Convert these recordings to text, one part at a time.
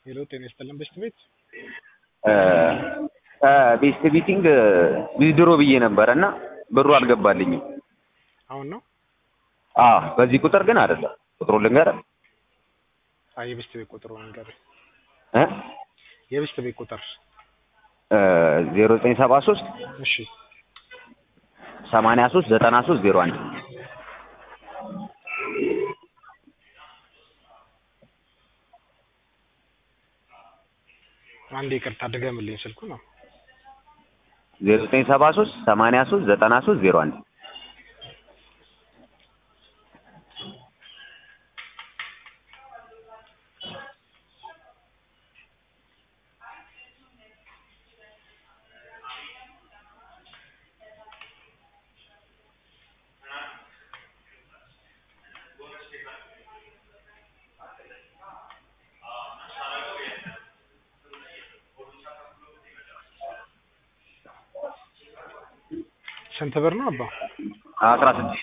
ሄሎ ጤና ይስጥልን በሽት ቤት ቤስት ቢቲንግ ዊዝድሮ ብዬ ነበረ እና ብሩ አልገባልኝም። አሁን ነው አዎ በዚህ ቁጥር ግን አይደለም። ቁጥሩ ልንገርህ አይ የበሽት ቤት ቁጥሩ ነገር እ የበሽት ቤት ቁጥር ዜሮ ዘጠኝ ሰባ ሶስት እሺ ሰማንያ ሶስት ዘጠና ሶስት ዜሮ አንድ አንዴ ይቅርታ ድገምልኝ ስልኩ ነው ዜሮ ዘጠኝ ሰባ ሶስት ሰማንያ ሶስት ዘጠና ሶስት ዜሮ አንድ ስንት ብር ነው አባ አስራ ስድስት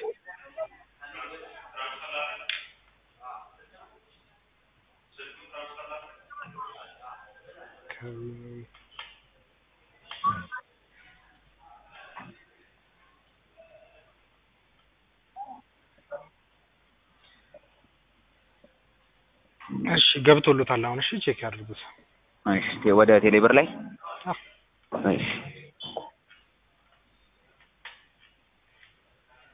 እሺ ገብቶሎታል አሁን እሺ ቼክ ያድርጉት እሺ ወደ ቴሌብር ላይ አዎ እሺ